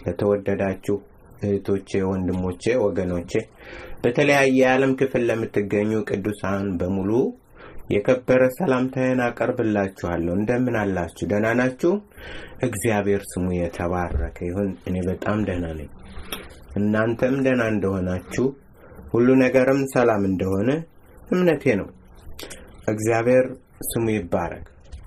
ለተወደዳችሁ እህቶቼ፣ ወንድሞቼ፣ ወገኖቼ በተለያየ የዓለም ክፍል ለምትገኙ ቅዱሳን በሙሉ የከበረ ሰላምታዬን አቀርብላችኋለሁ። እንደምን አላችሁ? ደህና ናችሁ? እግዚአብሔር ስሙ የተባረከ ይሁን። እኔ በጣም ደህና ነኝ። እናንተም ደህና እንደሆናችሁ ሁሉ ነገርም ሰላም እንደሆነ እምነቴ ነው። እግዚአብሔር ስሙ ይባረክ።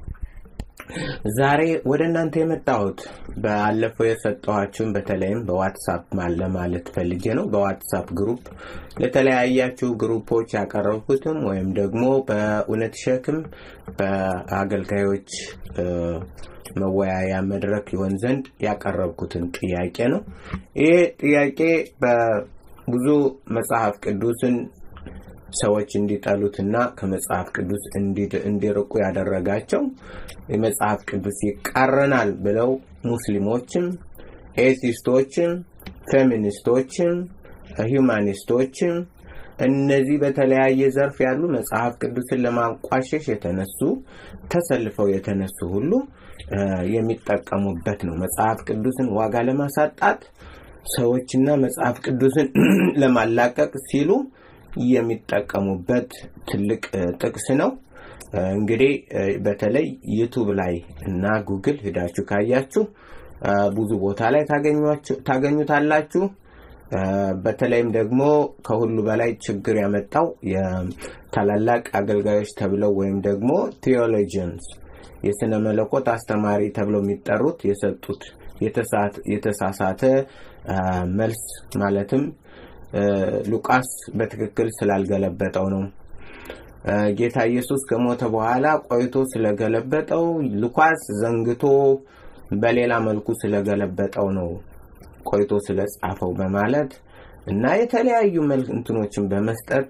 ዛሬ ወደ እናንተ የመጣሁት ባለፈው የሰጠኋችሁን በተለይም በዋትሳፕ ለማለት ፈልጌ ነው። በዋትሳፕ ግሩፕ ለተለያያችሁ ግሩፖች ያቀረብኩትም ወይም ደግሞ በእውነት ሸክም በአገልጋዮች መወያያ መድረክ ይሆን ዘንድ ያቀረብኩትን ጥያቄ ነው። ይህ ጥያቄ በብዙ መጽሐፍ ቅዱስን ሰዎች እንዲጠሉትና ከመጽሐፍ ቅዱስ እንዲርቁ ያደረጋቸው የመጽሐፍ ቅዱስ ይቃረናል ብለው ሙስሊሞችም፣ ኤቲስቶችም፣ ፌሚኒስቶችም፣ ሂውማኒስቶችም እነዚህ በተለያየ ዘርፍ ያሉ መጽሐፍ ቅዱስን ለማንቋሸሽ የተነሱ ተሰልፈው የተነሱ ሁሉ የሚጠቀሙበት ነው። መጽሐፍ ቅዱስን ዋጋ ለማሳጣት ሰዎችና መጽሐፍ ቅዱስን ለማላቀቅ ሲሉ የሚጠቀሙበት ትልቅ ጥቅስ ነው። እንግዲህ በተለይ ዩቱብ ላይ እና ጉግል ሂዳችሁ ካያችሁ ብዙ ቦታ ላይ ታገኙታላችሁ። በተለይም ደግሞ ከሁሉ በላይ ችግር ያመጣው የታላላቅ አገልጋዮች ተብለው ወይም ደግሞ ቴዎሎጂንስ የስነ መለኮት አስተማሪ ተብለው የሚጠሩት የሰጡት የተሳሳተ መልስ ማለትም ሉቃስ በትክክል ስላልገለበጠው ነው። ጌታ ኢየሱስ ከሞተ በኋላ ቆይቶ ስለገለበጠው ሉቃስ ዘንግቶ በሌላ መልኩ ስለገለበጠው ነው ቆይቶ ስለጻፈው በማለት እና የተለያዩ እንትኖችን በመስጠት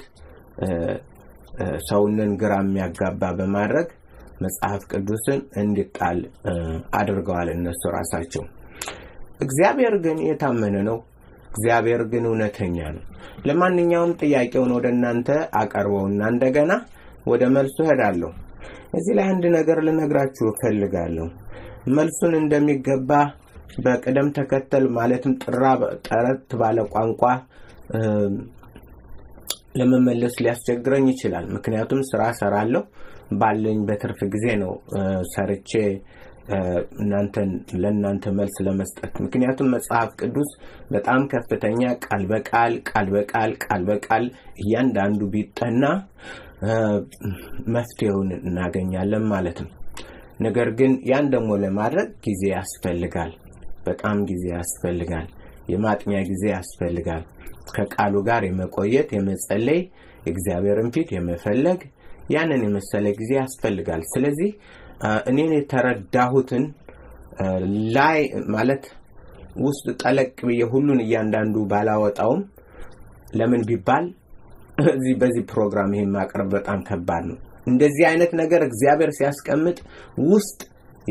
ሰውንን ግራ የሚያጋባ በማድረግ መጽሐፍ ቅዱስን እንዲጣል አድርገዋል እነሱ ራሳቸው። እግዚአብሔር ግን የታመነ ነው። እግዚአብሔር ግን እውነተኛ ነው። ለማንኛውም ጥያቄውን ወደ እናንተ አቀርበውና እንደገና ወደ መልሱ እሄዳለሁ። እዚህ ላይ አንድ ነገር ልነግራችሁ እፈልጋለሁ። መልሱን እንደሚገባ በቅደም ተከተል ማለትም ጥራ ጠረት ባለ ቋንቋ ለመመለስ ሊያስቸግረኝ ይችላል። ምክንያቱም ስራ ሰራለሁ ባለኝ በትርፍ ጊዜ ነው ሰርቼ እናንተን ለእናንተ መልስ ለመስጠት ምክንያቱም መጽሐፍ ቅዱስ በጣም ከፍተኛ ቃል በቃል ቃል በቃል ቃል በቃል እያንዳንዱ ቢጠና መፍትሄውን እናገኛለን ማለት ነው። ነገር ግን ያን ደግሞ ለማድረግ ጊዜ ያስፈልጋል። በጣም ጊዜ ያስፈልጋል። የማጥኛ ጊዜ ያስፈልጋል። ከቃሉ ጋር የመቆየት የመጸለይ፣ እግዚአብሔርን ፊት የመፈለግ ያንን የመሰለ ጊዜ ያስፈልጋል። ስለዚህ እኔን የተረዳሁትን ላይ ማለት ውስጥ ጠለቅ ብዬ ሁሉን እያንዳንዱ ባላወጣውም ለምን ቢባል እዚህ በዚህ ፕሮግራም ይሄን ማቅረብ በጣም ከባድ ነው። እንደዚህ አይነት ነገር እግዚአብሔር ሲያስቀምጥ ውስጥ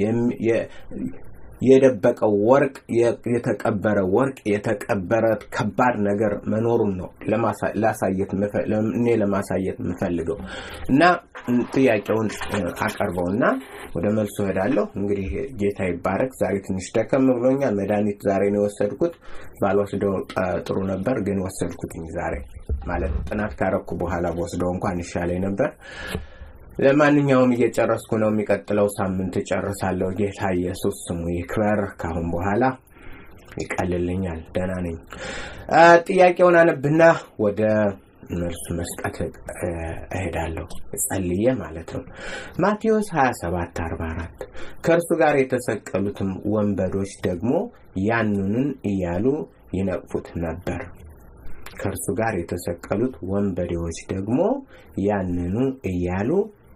የደበቀው ወርቅ የተቀበረ ወርቅ የተቀበረ ከባድ ነገር መኖሩን ነው ላሳየት እኔ ለማሳየት የምፈልገው እና ጥያቄውን አቀርበውና ወደ መልሱ እሄዳለሁ። እንግዲህ ጌታ ይባረክ። ዛሬ ትንሽ ደከም ብሎኛል። መድኃኒት ዛሬ ነው የወሰድኩት። ባልወስደው ጥሩ ነበር፣ ግን ወሰድኩትኝ ዛሬ ማለት ጥናት ካረኩ በኋላ በወስደው እንኳን ይሻለኝ ነበር። ለማንኛውም እየጨረስኩ ነው። የሚቀጥለው ሳምንት እጨርሳለሁ። ጌታ ኢየሱስ ስሙ ይክበር። ካሁን በኋላ ይቀልልኛል። ደህና ነኝ። ጥያቄውን አነብና ወደ መልሱ መስጠት እሄዳለሁ። ጸልዬ ማለት ነው። ማቴዎስ 27 44 ከእርሱ ጋር የተሰቀሉትም ወንበዶች ደግሞ ያንኑን እያሉ ይነቅፉት ነበር። ከእርሱ ጋር የተሰቀሉት ወንበዴዎች ደግሞ ያንኑ እያሉ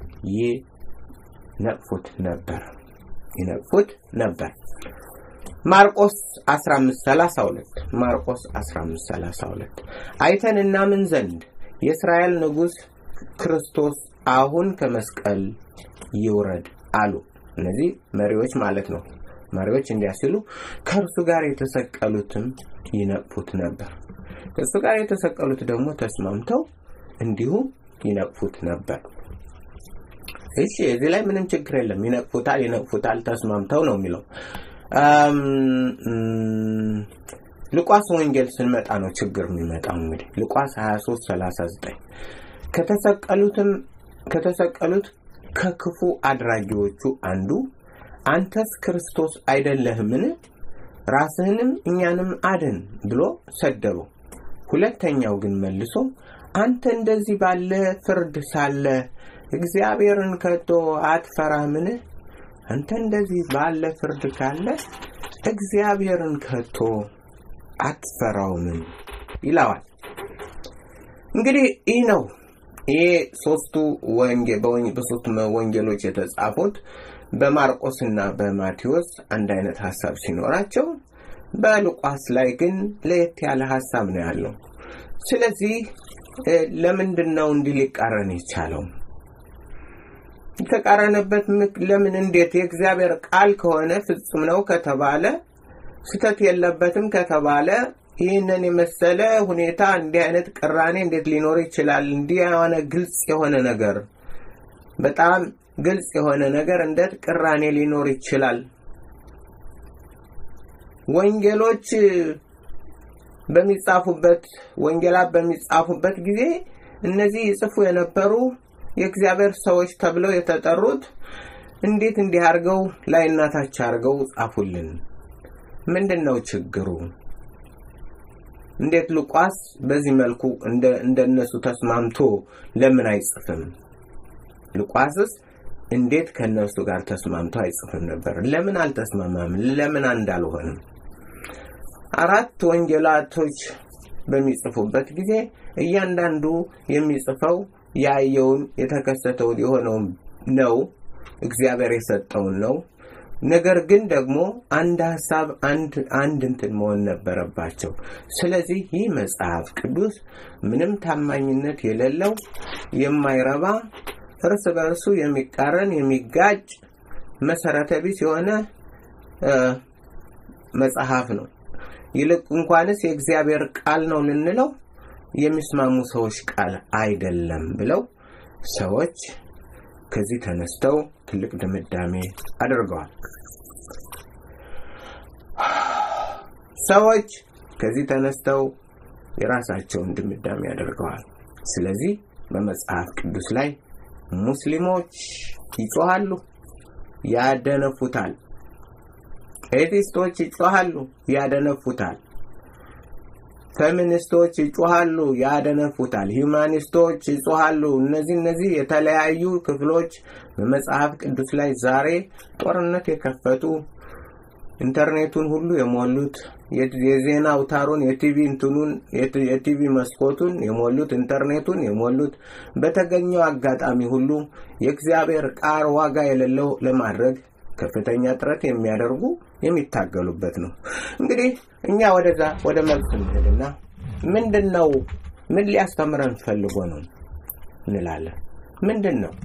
ይነቅፉት ነበር ይነቅፉት ነበር። ማርቆስ 1532 ማርቆስ 1532 አይተን እናምን ዘንድ የእስራኤል ንጉሥ ክርስቶስ አሁን ከመስቀል ይውረድ አሉ። እነዚህ መሪዎች ማለት ነው። መሪዎች እንዲያ ሲሉ ከእርሱ ጋር የተሰቀሉትም ይነቅፉት ነበር። ከእሱ ጋር የተሰቀሉት ደግሞ ተስማምተው እንዲሁ ይነቅፉት ነበር። እሺ እዚህ ላይ ምንም ችግር የለም። ይነቅፉታል፣ ይነቅፉታል ተስማምተው ነው የሚለው። ሉቃስ ወንጌል ስንመጣ ነው ችግር የሚመጣው። እንግዲህ ሉቃስ 23 39 ከተሰቀሉትም ከተሰቀሉት ከክፉ አድራጊዎቹ አንዱ አንተስ ክርስቶስ አይደለህምን? ራስህንም እኛንም አድን ብሎ ሰደበው። ሁለተኛው ግን መልሶ አንተ እንደዚህ ባለ ፍርድ ሳለ እግዚአብሔርን ከቶ አትፈራምን? አንተ እንደዚህ ባለ ፍርድ ካለ እግዚአብሔርን ከቶ አትፈራውምን? ይለዋል። እንግዲህ ይህ ነው ይሄ ሶስቱ በሶስቱ ወንጌሎች የተጻፉት በማርቆስና በማቴዎስ አንድ አይነት ሀሳብ ሲኖራቸው በሉቃስ ላይ ግን ለየት ያለ ሀሳብ ነው ያለው። ስለዚህ ለምንድን ነው እንዲህ ሊቃረን የቻለው? የተቃረነበት ለምን እንዴት የእግዚአብሔር ቃል ከሆነ ፍጹም ነው ከተባለ ስተት የለበትም ከተባለ ይህንን የመሰለ ሁኔታ እንዲህ አይነት ቅራኔ እንዴት ሊኖር ይችላል? እንዲህ የሆነ ግልጽ የሆነ ነገር በጣም ግልጽ የሆነ ነገር እንዴት ቅራኔ ሊኖር ይችላል? ወንጌሎች በሚጻፉበት ወንጌላት በሚጻፉበት ጊዜ እነዚህ ይጽፉ የነበሩ የእግዚአብሔር ሰዎች ተብለው የተጠሩት እንዴት እንዲህ አድርገው ላይ እናታች አድርገው ጻፉልን? ምንድን ነው ችግሩ? እንዴት ሉቃስ በዚህ መልኩ እንደነሱ ተስማምቶ ለምን አይጽፍም? ሉቃስስ እንዴት ከነሱ ጋር ተስማምቶ አይጽፍም ነበር? ለምን አልተስማማም? ለምን አንድ አልሆንም? አራት ወንጌላቶች በሚጽፉበት ጊዜ እያንዳንዱ የሚጽፈው ያየውን የተከሰተውን የሆነውን ነው፣ እግዚአብሔር የሰጠውን ነው። ነገር ግን ደግሞ አንድ ሀሳብ አንድ አንድ እንትን መሆን ነበረባቸው። ስለዚህ ይህ መጽሐፍ ቅዱስ ምንም ታማኝነት የሌለው የማይረባ እርስ በርሱ የሚቃረን የሚጋጭ መሰረተ ቢስ የሆነ መጽሐፍ ነው። ይልቅ እንኳንስ የእግዚአብሔር ቃል ነው ልንለው የሚስማሙ ሰዎች ቃል አይደለም ብለው ሰዎች ከዚህ ተነስተው ትልቅ ድምዳሜ አድርገዋል። ሰዎች ከዚህ ተነስተው የራሳቸውን ድምዳሜ አድርገዋል። ስለዚህ በመጽሐፍ ቅዱስ ላይ ሙስሊሞች ይጮሃሉ፣ ያደነፉታል። ኤቲስቶች ይጮሃሉ፣ ያደነፉታል። ፌሚኒስቶች ይጮሃሉ፣ ያደነፉታል። ሂውማኒስቶች ይጮሃሉ። እነዚህ እነዚህ የተለያዩ ክፍሎች በመጽሐፍ ቅዱስ ላይ ዛሬ ጦርነት የከፈቱ ኢንተርኔቱን ሁሉ የሞሉት የዜና አውታሩን የቲቪ እንትኑን የቲቪ መስኮቱን የሞሉት ኢንተርኔቱን የሞሉት በተገኘው አጋጣሚ ሁሉ የእግዚአብሔር ቃል ዋጋ የሌለው ለማድረግ ከፍተኛ ጥረት የሚያደርጉ የሚታገሉበት ነው። እንግዲህ እኛ ወደዛ ወደ መልስ እንሄድና ምንድን ነው ምን ሊያስተምረን ፈልጎ ነው እንላለን። ምንድን ነው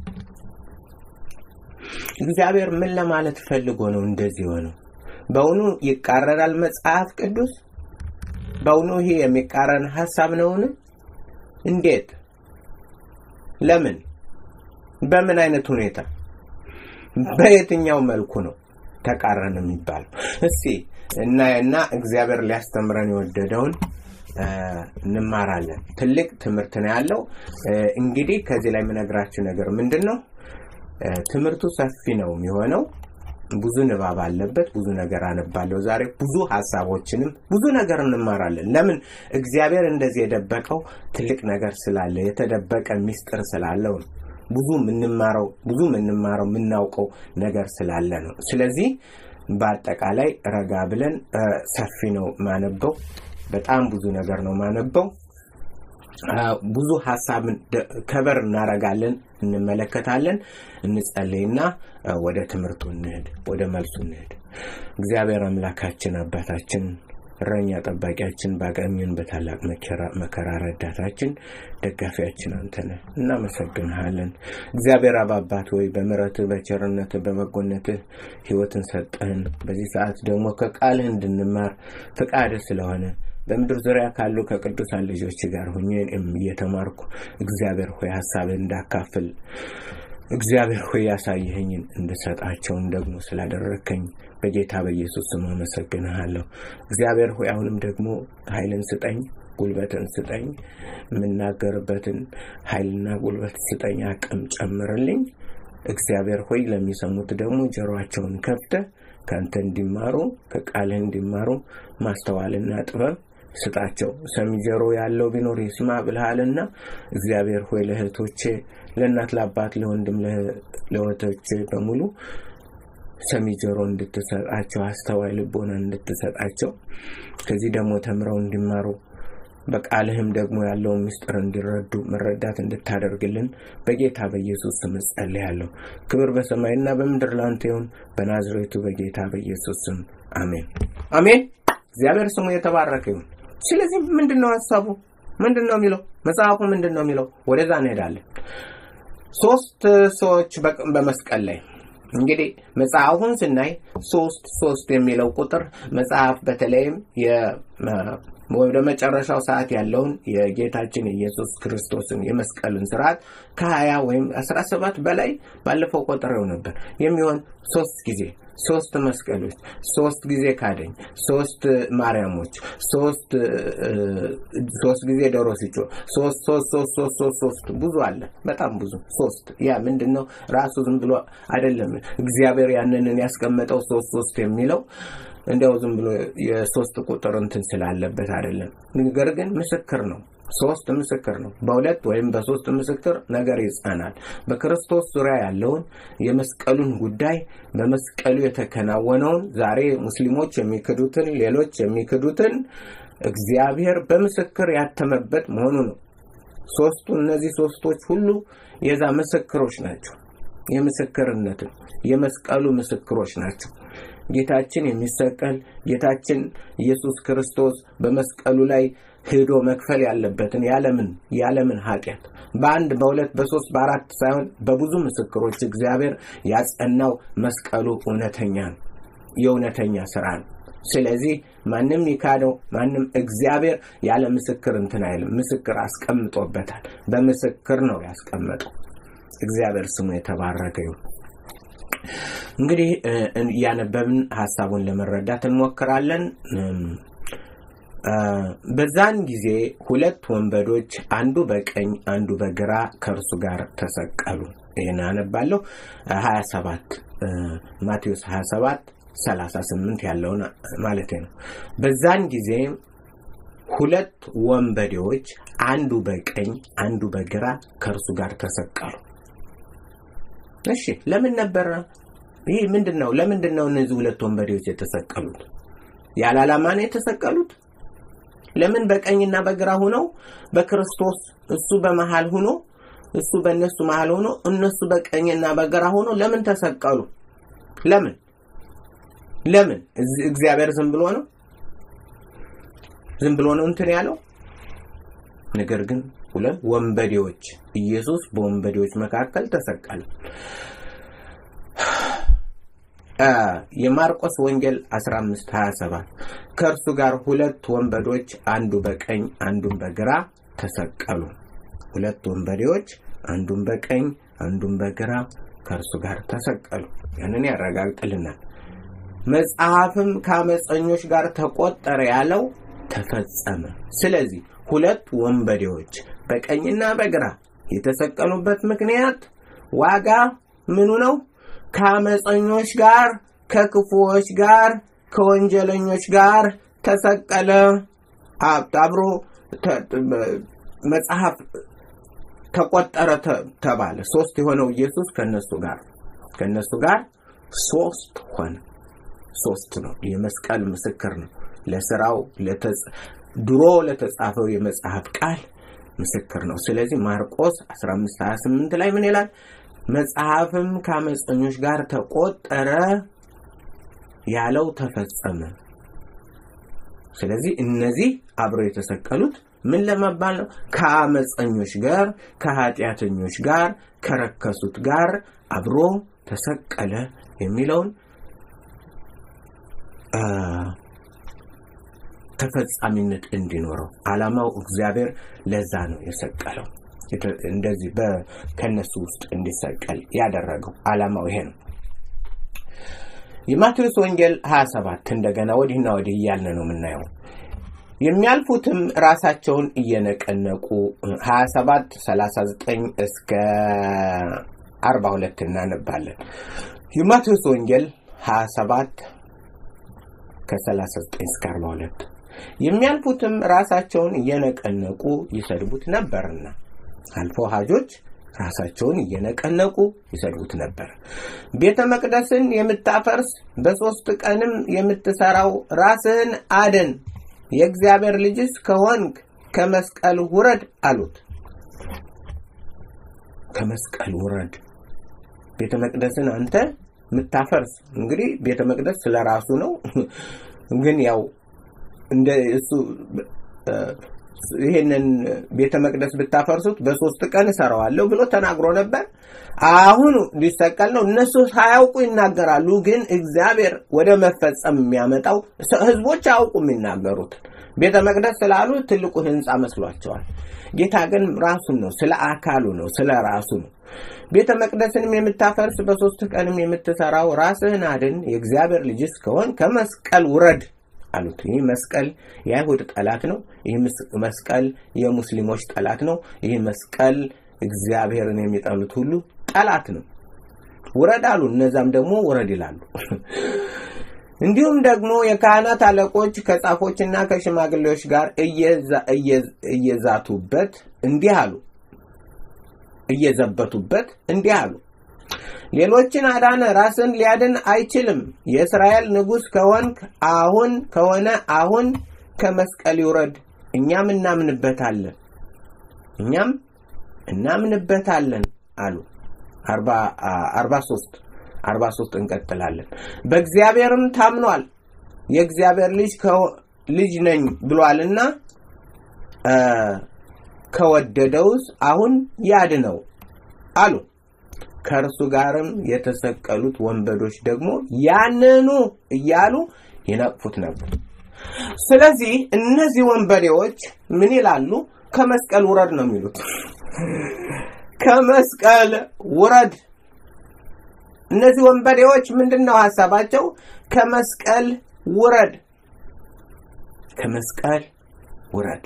እግዚአብሔር ምን ለማለት ፈልጎ ነው እንደዚህ ሆነው? በእውኑ ይቃረናል መጽሐፍ ቅዱስ? በእውኑ ይሄ የሚቃረን ሀሳብ ነውን? እንዴት? ለምን? በምን አይነት ሁኔታ? በየትኛው መልኩ ነው ተቃረን የሚባለው? እስቲ እናየና እግዚአብሔር ሊያስተምረን የወደደውን እንማራለን። ትልቅ ትምህርት ነው ያለው። እንግዲህ ከዚህ ላይ የምነግራችሁ ነገር ምንድን ነው? ትምህርቱ ሰፊ ነው የሚሆነው። ብዙ ንባብ አለበት። ብዙ ነገር አነባለሁ ዛሬ። ብዙ ሀሳቦችንም ብዙ ነገር እንማራለን። ለምን እግዚአብሔር እንደዚህ የደበቀው ትልቅ ነገር ስላለ የተደበቀ ሚስጥር ስላለው ነው። ብዙ የምንማረው ብዙ የምንማረው የምናውቀው ነገር ስላለ ነው። ስለዚህ በአጠቃላይ ረጋ ብለን ሰፊ ነው ማነበው። በጣም ብዙ ነገር ነው ማነበው። ብዙ ሀሳብን ከበር እናረጋለን፣ እንመለከታለን፣ እንጸልይና ወደ ትምህርቱ እንሄድ፣ ወደ መልሱ እንሄድ። እግዚአብሔር አምላካችን አባታችን እረኛ ጠባቂያችን ባገኘን በታላቅ መከራ ረዳታችን ደጋፊያችን አንተ ነህ። እናመሰግንሃለን። እግዚአብሔር አብ አባት ወይ በምሕረትህ በቸርነትህ በበጎነትህ ሕይወትን ሰጠህን። በዚህ ሰዓት ደግሞ ከቃልህ እንድንማር ፈቃድህ ስለሆነ በምድር ዙሪያ ካሉ ከቅዱሳን ልጆች ጋር ሁኜ እየተማርኩ እግዚአብሔር ሆይ ሀሳብህ እንዳካፍል እግዚአብሔር ሆይ ያሳየኸኝን እንድሰጣቸውን ደግሞ ስላደረግከኝ በጌታ በኢየሱስ ስም አመሰግንሃለሁ። እግዚአብሔር ሆይ አሁንም ደግሞ ኃይልን ስጠኝ፣ ጉልበትን ስጠኝ፣ የምናገርበትን ኃይልና ጉልበት ስጠኝ፣ አቅም ጨምርልኝ። እግዚአብሔር ሆይ ለሚሰሙት ደግሞ ጆሮአቸውን ከፍተህ ከአንተ እንዲማሩ ከቃልህ እንዲማሩ ማስተዋልና ጥበብ ስጣቸው። ሰሚ ጆሮ ያለው ቢኖር ይስማ ብልሃልና እግዚአብሔር ሆይ ለእህቶቼ፣ ለእናት ለአባት፣ ለወንድም ለእህቶቼ በሙሉ ሰሚ ጆሮ እንድትሰጣቸው አስተዋይ ልቦና እንድትሰጣቸው ከዚህ ደግሞ ተምረው እንዲማሩ በቃልህም ደግሞ ያለውን ምስጢር እንዲረዱ መረዳት እንድታደርግልን በጌታ በኢየሱስ ስም ጸልያለሁ። ክብር በሰማይና በምድር ላንተ ይሁን፣ በናዝሬቱ በጌታ በኢየሱስ ስም አሜን፣ አሜን። እግዚአብሔር ስሙ የተባረከ ይሁን። ስለዚህ ምንድን ነው ሀሳቡ? ምንድን ነው የሚለው መጽሐፉ? ምንድን ነው የሚለው? ወደዛ እንሄዳለን። ሶስት ሰዎች በመስቀል ላይ እንግዲህ መጽሐፉን ስናይ ሶስት ሶስት የሚለው ቁጥር መጽሐፍ በተለይም ወደ መጨረሻው ሰዓት ያለውን የጌታችን የኢየሱስ ክርስቶስን የመስቀልን ስርዓት ከሀያ ወይም አስራ ሰባት በላይ ባለፈው ቆጥሬው ነበር የሚሆን ሶስት ጊዜ ሶስት መስቀሎች፣ ሶስት ጊዜ ካደኝ፣ ሶስት ማርያሞች፣ ሶስት ሶስት ጊዜ ዶሮ ሲጮ ሶስት ሶስት ሶስት ሶስት ሶስት ሶስት ብዙ አለ፣ በጣም ብዙ ሶስት። ያ ምንድን ነው? ራሱ ዝም ብሎ አይደለም እግዚአብሔር ያንንን ያስቀመጠው ሶስት ሶስት የሚለው እንዲያው ዝም ብሎ የሶስት ቁጥር እንትን ስላለበት አይደለም። ነገር ግን ምስክር ነው። ሶስት ምስክር ነው። በሁለት ወይም በሶስት ምስክር ነገር ይጸናል። በክርስቶስ ዙሪያ ያለውን የመስቀሉን ጉዳይ በመስቀሉ የተከናወነውን ዛሬ ሙስሊሞች የሚክዱትን፣ ሌሎች የሚክዱትን እግዚአብሔር በምስክር ያተመበት መሆኑ ነው። ሶስቱ እነዚህ ሶስቶች ሁሉ የዛ ምስክሮች ናቸው። የምስክርነትን የመስቀሉ ምስክሮች ናቸው። ጌታችን የሚሰቀል ጌታችን ኢየሱስ ክርስቶስ በመስቀሉ ላይ ሄዶ መክፈል ያለበትን ያለምን ያለምን ኃጢአት በአንድ በሁለት በሶስት በአራት ሳይሆን በብዙ ምስክሮች እግዚአብሔር ያጸናው መስቀሉ እውነተኛ ነው፣ የእውነተኛ ስራ ነው። ስለዚህ ማንም ይካደው ማንም እግዚአብሔር ያለ ምስክር እንትን አይልም። ምስክር አስቀምጦበታል። በምስክር ነው ያስቀመጠው። እግዚአብሔር ስሙ የተባረከ ይሁን። እንግዲህ እያነበብን ሀሳቡን ለመረዳት እንሞክራለን። በዛን ጊዜ ሁለት ወንበዶች አንዱ በቀኝ አንዱ በግራ ከእርሱ ጋር ተሰቀሉ። ይህን አነባለሁ። 27 ማቴዎስ 27 38 ያለውን ማለት ነው። በዛን ጊዜ ሁለት ወንበዴዎች አንዱ በቀኝ አንዱ በግራ ከእርሱ ጋር ተሰቀሉ። እሺ ለምን ነበረ ይህ ምንድን ነው? ለምንድን ነው እነዚህ ሁለት ወንበዴዎች የተሰቀሉት? ያለ ዓላማ ነው የተሰቀሉት? ለምን በቀኝና በግራ ሆነው በክርስቶስ እሱ በመሃል ሆኖ እሱ በእነሱ መሃል ሆኖ እነሱ በቀኝና በግራ ሆኖ ለምን ተሰቀሉ? ለምን ለምን? እግዚአብሔር ዝም ብሎ ነው ዝም ብሎ ነው እንትን ያለው። ነገር ግን ሁለት ወንበዴዎች ኢየሱስ በወንበዴዎች መካከል ተሰቀለ። የማርቆስ ወንጌል 15 27 ከእርሱ ጋር ሁለት ወንበዶች አንዱ በቀኝ አንዱን በግራ ተሰቀሉ። ሁለት ወንበዴዎች አንዱን በቀኝ አንዱን በግራ ከእርሱ ጋር ተሰቀሉ። ያንን ያረጋግጥልናል። መጽሐፍም ከአመፀኞች ጋር ተቆጠረ ያለው ተፈጸመ። ስለዚህ ሁለት ወንበዴዎች በቀኝና በግራ የተሰቀሉበት ምክንያት ዋጋ ምኑ ነው? ከአመፀኞች ጋር፣ ከክፉዎች ጋር፣ ከወንጀለኞች ጋር ተሰቀለ። አብሮ መጽሐፍ ተቆጠረ ተባለ። ሶስት የሆነው ኢየሱስ ከነሱ ጋር ከነሱ ጋር ሶስት ሆነ። ሶስት ነው። የመስቀል ምስክር ነው። ለስራው ድሮ ለተጻፈው የመጽሐፍ ቃል ምስክር ነው። ስለዚህ ማርቆስ 15 28 ላይ ምን ይላል? መጽሐፍም ከአመፀኞች ጋር ተቆጠረ ያለው ተፈጸመ። ስለዚህ እነዚህ አብረው የተሰቀሉት ምን ለመባል ነው? ከአመፀኞች ጋር፣ ከኃጢአተኞች ጋር፣ ከረከሱት ጋር አብሮ ተሰቀለ የሚለውን ተፈጻሚነት እንዲኖረው ዓላማው እግዚአብሔር ለዛ ነው የሰቀለው። እንደዚህ ከነሱ ውስጥ እንዲሰቀል ያደረገው ዓላማው ይሄ ነው። የማቴዎስ ወንጌል 27 እንደገና ወዲህና ወዲህ እያልን ነው የምናየው። የሚያልፉትም ራሳቸውን እየነቀነቁ 27 39 እስከ 42 እናነባለን። የማቴዎስ ወንጌል 27 ከ39 እስከ 42 የሚያልፉትም ራሳቸውን እየነቀነቁ ይሰድቡት ነበርና አልፎ ሀጆች ራሳቸውን እየነቀነቁ ይሰድቡት ነበር። ቤተ መቅደስን የምታፈርስ በሦስት ቀንም የምትሠራው ራስህን አድን፣ የእግዚአብሔር ልጅስ ከሆንክ ከመስቀል ውረድ አሉት። ከመስቀል ውረድ። ቤተ መቅደስን አንተ የምታፈርስ እንግዲህ ቤተ መቅደስ ስለ ራሱ ነው፣ ግን ያው እንደ እሱ ይሄንን ቤተ መቅደስ ብታፈርሱት በሶስት ቀን እሰራዋለሁ ብሎ ተናግሮ ነበር። አሁን ሊሰቀል ነው። እነሱ ሳያውቁ ይናገራሉ፣ ግን እግዚአብሔር ወደ መፈጸም የሚያመጣው ህዝቦች አያውቁ የሚናገሩት ቤተ መቅደስ ስላሉ ትልቁ ህንፃ መስሏቸዋል። ጌታ ግን ራሱን ነው፣ ስለ አካሉ ነው፣ ስለ ራሱ ነው። ቤተ መቅደስንም የምታፈርስ በሶስት ቀንም የምትሰራው ራስህን አድን፣ የእግዚአብሔር ልጅስ ከሆን ከመስቀል ውረድ አሉት። ይህ መስቀል የአይሁድ ጠላት ነው። ይህ መስቀል የሙስሊሞች ጠላት ነው። ይህ መስቀል እግዚአብሔርን የሚጠሉት ሁሉ ጠላት ነው። ውረድ አሉ። እነዛም ደግሞ ውረድ ይላሉ። እንዲሁም ደግሞ የካህናት አለቆች ከጻፎችና ከሽማግሌዎች ጋር እየዛቱበት እንዲህ አሉ እየዘበቱበት እንዲህ አሉ ሌሎችን አዳነ፣ ራስን ሊያድን አይችልም። የእስራኤል ንጉሥ ከሆንክ አሁን ከሆነ አሁን ከመስቀል ይውረድ፣ እኛም እናምንበታለን እኛም እናምንበታለን አሉ። አርባ ሦስት አርባ ሦስት እንቀጥላለን። በእግዚአብሔርም ታምኗል የእግዚአብሔር ልጅ ልጅ ነኝ ብሏልና ከወደደውስ አሁን ያድነው አሉ። ከእርሱ ጋርም የተሰቀሉት ወንበዶች ደግሞ ያንኑ እያሉ ይነቅፉት ነበር። ስለዚህ እነዚህ ወንበዴዎች ምን ይላሉ? ከመስቀል ውረድ ነው የሚሉት። ከመስቀል ውረድ። እነዚህ ወንበዴዎች ምንድን ነው ሀሳባቸው? ከመስቀል ውረድ፣ ከመስቀል ውረድ።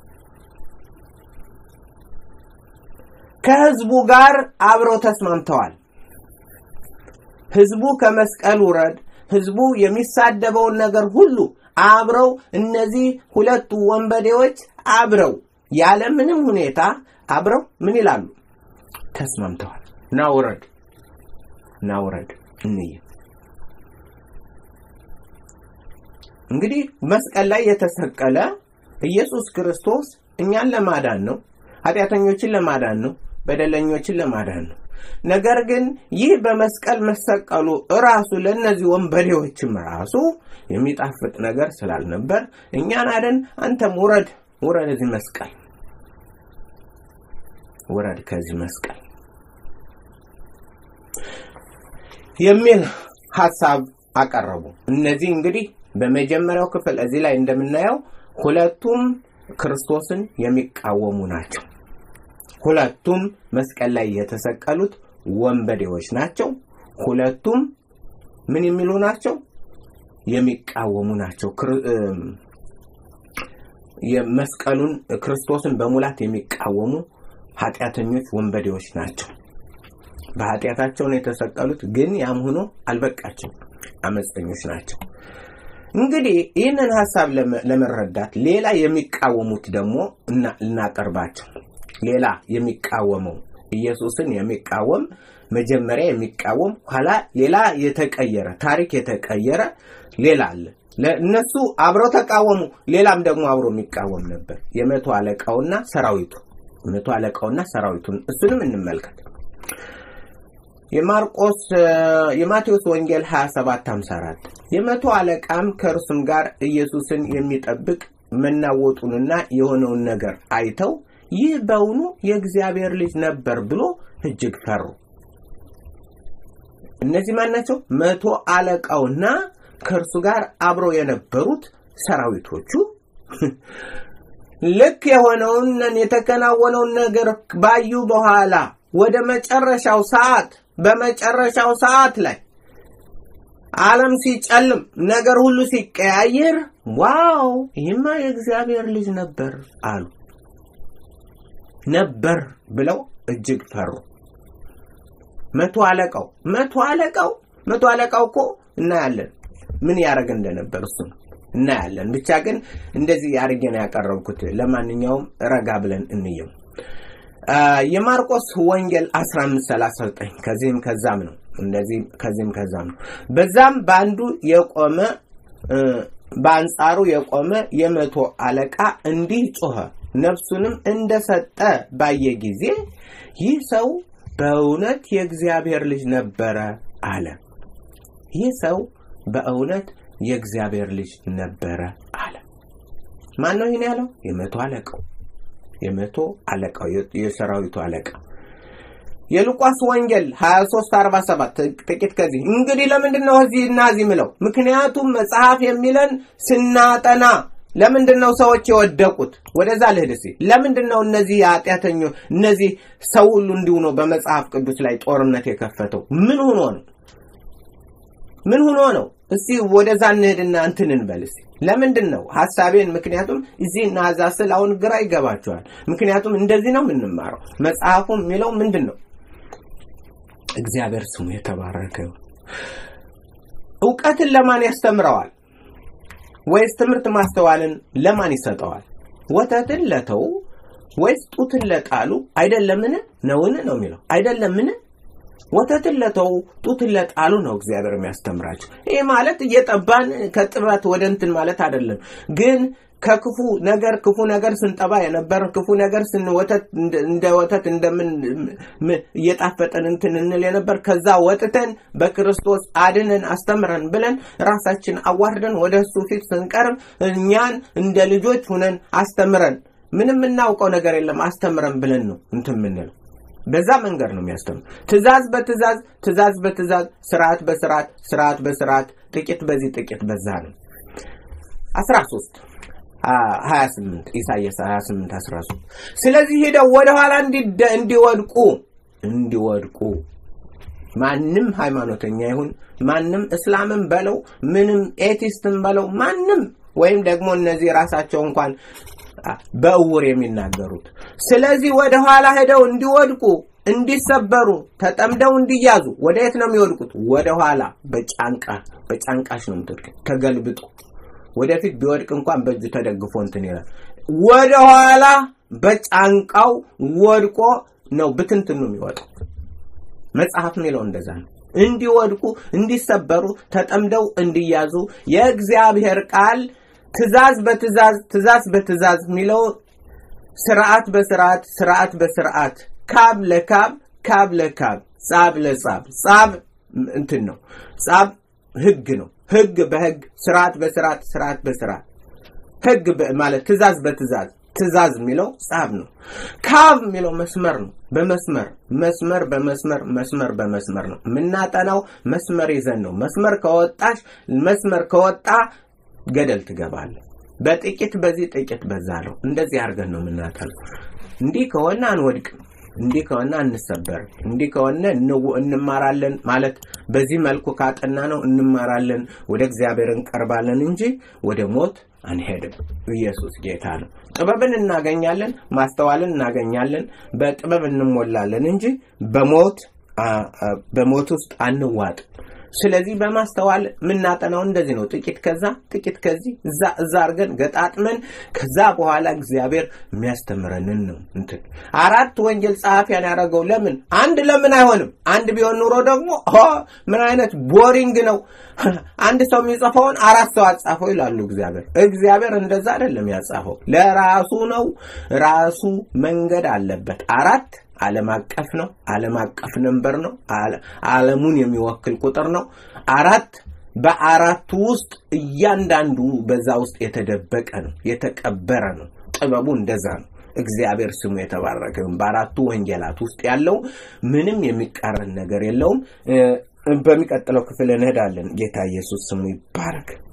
ከህዝቡ ጋር አብረው ተስማምተዋል። ህዝቡ ከመስቀል ውረድ፣ ህዝቡ የሚሳደበውን ነገር ሁሉ አብረው እነዚህ ሁለቱ ወንበዴዎች አብረው ያለምንም ሁኔታ አብረው ምን ይላሉ? ተስማምተዋል። ና ውረድ፣ ና ውረድ እንይ። እንግዲህ መስቀል ላይ የተሰቀለ ኢየሱስ ክርስቶስ እኛን ለማዳን ነው፣ ኃጢአተኞችን ለማዳን ነው በደለኞችን ለማዳን ነው። ነገር ግን ይህ በመስቀል መሰቀሉ እራሱ ለእነዚህ ወንበዴዎችም ራሱ የሚጣፍጥ ነገር ስላልነበር እኛን አደን፣ አንተም ውረድ ውረድ፣ እዚህ መስቀል ውረድ ከዚህ መስቀል የሚል ሀሳብ አቀረቡ። እነዚህ እንግዲህ በመጀመሪያው ክፍል እዚህ ላይ እንደምናየው ሁለቱም ክርስቶስን የሚቃወሙ ናቸው። ሁለቱም መስቀል ላይ የተሰቀሉት ወንበዴዎች ናቸው። ሁለቱም ምን የሚሉ ናቸው? የሚቃወሙ ናቸው። የመስቀሉን ክርስቶስን በሙላት የሚቃወሙ ኃጢአተኞች ወንበዴዎች ናቸው። በኃጢአታቸው ነው የተሰቀሉት፣ ግን ያም ሆኖ አልበቃቸው፣ አመፀኞች ናቸው። እንግዲህ ይህንን ሀሳብ ለመረዳት ሌላ የሚቃወሙት ደግሞ እናቀርባቸው። ሌላ የሚቃወመው ኢየሱስን የሚቃወም መጀመሪያ የሚቃወም ኋላ ሌላ የተቀየረ ታሪክ የተቀየረ ሌላ አለ። እነሱ አብረው ተቃወሙ። ሌላም ደግሞ አብሮ የሚቃወም ነበር። የመቶ አለቃውና ሰራዊቱ የመቶ አለቃውና ሰራዊቱን እሱንም እንመልከት። የማርቆስ የማቴዎስ ወንጌል 27 54 የመቶ አለቃም ከእርሱም ጋር ኢየሱስን የሚጠብቅ መናወጡንና የሆነውን ነገር አይተው ይህ በውኑ የእግዚአብሔር ልጅ ነበር ብሎ እጅግ ፈሩ። እነዚህ ማን ናቸው? መቶ አለቃውና ከእርሱ ጋር አብረው የነበሩት ሰራዊቶቹ ልክ የሆነውን የተከናወነውን ነገር ባዩ በኋላ ወደ መጨረሻው ሰዓት በመጨረሻው ሰዓት ላይ ዓለም ሲጨልም ነገር ሁሉ ሲቀያየር ዋው ይህማ የእግዚአብሔር ልጅ ነበር አሉ። ነበር ብለው እጅግ ፈሩ። መቶ አለቃው መቶ አለቃው መቶ አለቃው እኮ እናያለን ምን ያደርግ እንደነበር እሱ እናያለን። ብቻ ግን እንደዚህ አድርጌ ነው ያቀረብኩት። ለማንኛውም ረጋ ብለን እንየው። የማርቆስ ወንጌል 1539 ከዚህም ከዛም ነው እንደዚህ ከዚህም ከዛም ነው። በዛም በአንዱ የቆመ በአንጻሩ የቆመ የመቶ አለቃ እንዲህ ጮኸ፣ ነፍሱንም እንደሰጠ ባየ ጊዜ ይህ ሰው በእውነት የእግዚአብሔር ልጅ ነበረ አለ። ይህ ሰው በእውነት የእግዚአብሔር ልጅ ነበረ አለ። ማን ነው ይህን ያለው? የመቶ አለቃው የመቶ አለቃው የሰራዊቱ አለቃ የሉቃስ ወንጌል 2347 ጥቂት ከዚህ እንግዲህ ለምንድን ነው እዚህ እና እዚህ ምለው? ምክንያቱም መጽሐፍ የሚለን ስናጠና ለምንድን ነው ሰዎች የወደቁት? ወደዛ ልሂድ እስኪ። ለምንድን ነው እነዚህ ኃጢአተኞች እነዚህ ሰው ሁሉ እንዲሁ ነው በመጽሐፍ ቅዱስ ላይ ጦርነት የከፈተው? ምን ሆኖ ነው? ምን ሆኖ ነው? እስቲ ወደዛ እንሂድና እንትን እንበል እስቲ። ለምንድን ነው ሐሳቤን? ምክንያቱም እዚህ እና እዛ ስል አሁን ግራ ይገባቸዋል። ምክንያቱም እንደዚህ ነው የምንማረው። መጽሐፉ የሚለው ምንድን ነው? እግዚአብሔር ስሙ የተባረከ ይሁን። እውቀትን ለማን ያስተምረዋል? ወይስ ትምህርት ማስተዋልን ለማን ይሰጠዋል? ወተትን ለተው ወይስ ጡትን ለጣሉ አይደለምን? ነውን ነው የሚለው አይደለምን? ወተትን ለተው ጡትን ለጣሉ ነው እግዚአብሔር የሚያስተምራቸው። ይህ ማለት እየጠባን ከጥባት ወደ እንትን ማለት አይደለም ግን ከክፉ ነገር ክፉ ነገር ስንጠባ የነበር ክፉ ነገር ስንወተት እንደ ወተት እንደምን እየጣፈጠን እንትን እንል የነበር ከዛ ወጥተን በክርስቶስ አድነን አስተምረን ብለን ራሳችን አዋርደን ወደ እሱ ፊት ስንቀርብ እኛን እንደ ልጆች ሁነን አስተምረን ምንም የምናውቀው ነገር የለም አስተምረን ብለን ነው እንትን የምንለው። በዛ መንገድ ነው የሚያስተምር። ትእዛዝ በትእዛዝ ትእዛዝ በትእዛዝ ስርዓት በስርዓት ስርዓት በስርዓት ጥቂት በዚህ ጥቂት በዛ ነው። 13 28 ኢሳይያስ 28 13 ስለዚህ ሄደው ወደ ኋላ እንዲወድቁ እንዲወድቁ ማንም ሃይማኖተኛ ይሁን ማንም እስላምን በለው ምንም ኤቲስትን በለው ማንም ወይም ደግሞ እነዚህ ራሳቸው እንኳን በእውር የሚናገሩት ስለዚህ ወደ ኋላ ሄደው እንዲወድቁ እንዲሰበሩ ተጠምደው እንዲያዙ ወደ የት ነው የሚወድቁት ወደ ኋላ በጫንቃ በጫንቃሽ ነው የምትወድቅ ተገልብጦ ወደፊት ቢወድቅ እንኳን በእጁ ተደግፎ እንትን ይላል ወደ ኋላ በጫንቃው ወድቆ ነው ብትንትኑ የሚወጣው መጽሐፍ የሚለው እንደዛ ነው እንዲወድቁ እንዲሰበሩ ተጠምደው እንዲያዙ የእግዚአብሔር ቃል ትእዛዝ በትእዛዝ ትእዛዝ በትእዛዝ የሚለው ስርዓት በስርዓት ስርዓት በስርዓት ካብ ለካብ ካብ ለካብ ጻብ ለጻብ ጻብ እንትን ነው ጻብ ህግ ነው ህግ በህግ ስርዓት በስርዓት ስርዓት በስርዓት ህግ ማለት ትእዛዝ በትእዛዝ ትእዛዝ የሚለው ጻብ ነው ካብ የሚለው መስመር ነው በመስመር መስመር በመስመር መስመር በመስመር ነው የምናጠናው መስመር ይዘን ነው መስመር ከወጣሽ መስመር ከወጣ ገደል ትገባለ በጥቂት በዚህ ጥቂት በዛ ነው እንደዚህ አድርገን ነው የምናጠናው እንዲህ ከሆነ አንወድቅም እንዲህ ከሆነ አንሰበርም እንዲህ ከሆነ እንማራለን ማለት በዚህ መልኩ ካጠና ነው እንማራለን ወደ እግዚአብሔር እንቀርባለን እንጂ ወደ ሞት አንሄድም ኢየሱስ ጌታ ነው ጥበብን እናገኛለን ማስተዋልን እናገኛለን በጥበብ እንሞላለን እንጂ በሞት በሞት ውስጥ አንዋጥ ስለዚህ በማስተዋል የምናጠናው እንደዚህ ነው ጥቂት ከዛ ጥቂት ከዚህ እዛ እዛ አድርገን ገጣጥመን ከዛ በኋላ እግዚአብሔር የሚያስተምረንን ነው እንትን አራት ወንጌል ጸሐፊያን ያደረገው ለምን አንድ ለምን አይሆንም አንድ ቢሆን ኑሮ ደግሞ ምን አይነት ቦሪንግ ነው አንድ ሰው የሚጽፈውን አራት ሰው አጻፈው ይላሉ እግዚአብሔር እግዚአብሔር እንደዛ አይደለም ያጻፈው ለራሱ ነው ራሱ መንገድ አለበት አራት ዓለም አቀፍ ነው ዓለም አቀፍ ነንበር ነው ዓለሙን የሚወክል ቁጥር ነው አራት በአራቱ ውስጥ እያንዳንዱ በዛ ውስጥ የተደበቀ ነው የተቀበረ ነው ጥበቡ እንደዛ ነው እግዚአብሔር ስሙ የተባረከ በአራቱ ወንጌላት ውስጥ ያለው ምንም የሚቃረን ነገር የለውም በሚቀጥለው ክፍል እንሄዳለን ጌታ ኢየሱስ ስሙ ይባረክ